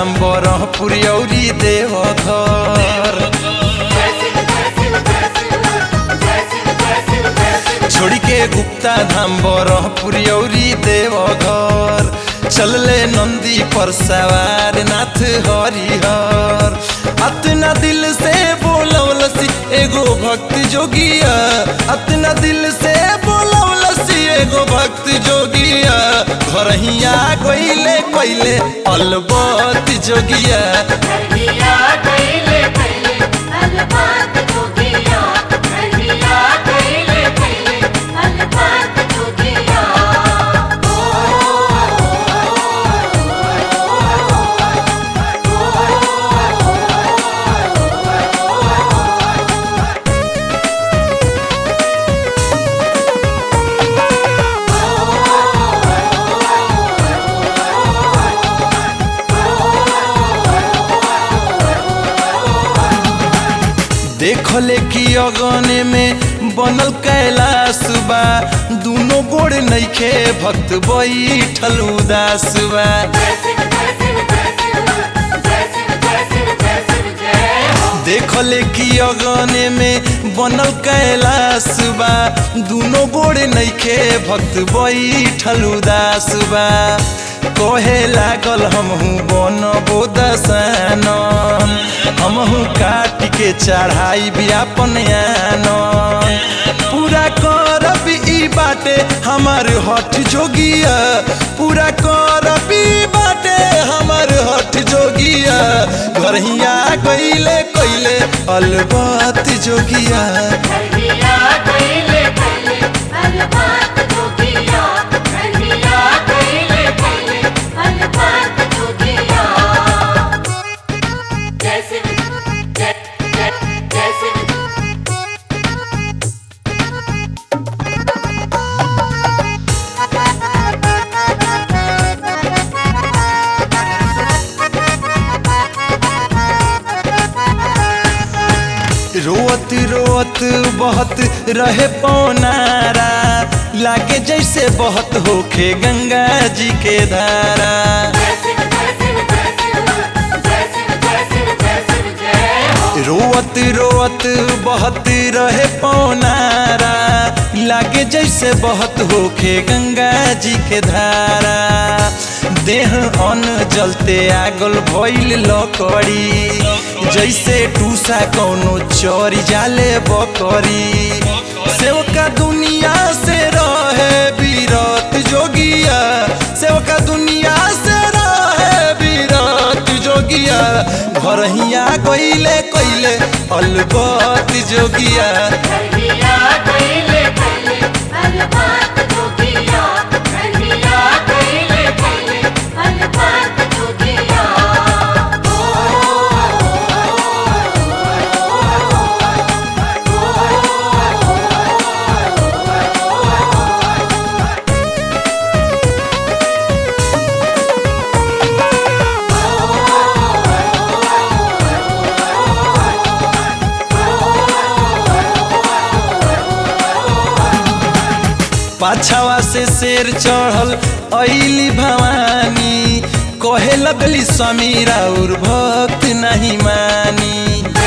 धाम बरहपुर औरी देवघर छोड़ के गुप्ता धाम बरहपुर औरी देवघर चलले नंदी पर सवार नाथ हरिहर अतना दिल से बोलवलसी एगो भक्त जोगिया अतना दिल से बोलवलसी एगो भक्त जोगिया घरहिया गइले कइले अलबत जोगिया हरिया कैले कैले अलबात जोगिया हरिया कैले कैले अलबात जोगिया देखले कि अगने में बनल कैलाश बा दुनो गोड़ नइखे भक्त बैठल उदास बा देखले कि अगने में बनल कैलाश बा दुनो गोड़ नइखे भक्त बैठल उदास बा कहे लागल हमहू बनबो दसान हमहू काट के चढ़ाई भी अपन आन पूरा करब ई बाटे हमार हठ जोगिया पूरा करब ई बाटे हमार हठ जोगिया घरहिया गइले कइले अलबत जोगिया हरिया कैले कैले अलबात जोगिया हरिया कैले कैले अलबात जोगिया जैसे जय जय जैसे रोत रोत बहत रहे पौनारा लागे जैसे बहत होखे गंगा जी के धारा रोत रोत बहत रहे पौनारा लागे जैसे बहत होखे गंगा जी के धारा देह अन्न जलते आगल भइल लकड़ी जैसे टूसा कौनो चोरी जाले बकरी सेवका दुनिया से रहे बीरत जोगिया सेवका दुनिया से रहे बीरत जोगिया घरहिया गइले कइले अलबत जोगिया हरिया कैले कैले अलबात जोगिया हरिया कैले कैले अलबात जोगिया पाछावा से शेर चढ़ल ऐली भवानी कहे लगली समीर और भक्त नहीं मानी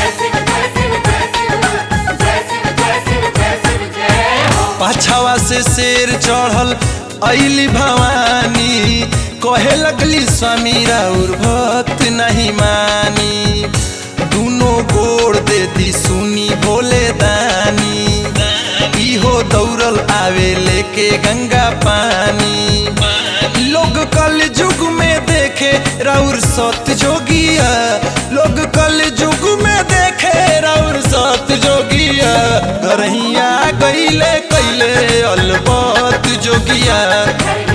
पाछावा से शेर चढ़ल ऐली भवानी कहे लगली समीर और भक्त नहीं मानी दुनो गोड़ देती सुनी भोले दानी इहो दौड़ल आवे लेके गंगा पानी लोग कल युग में देखे राउर सत जोगिया लोग कल युग में देखे राउर सत जोगिया घरहिया गइले कइले अलबत जोगिया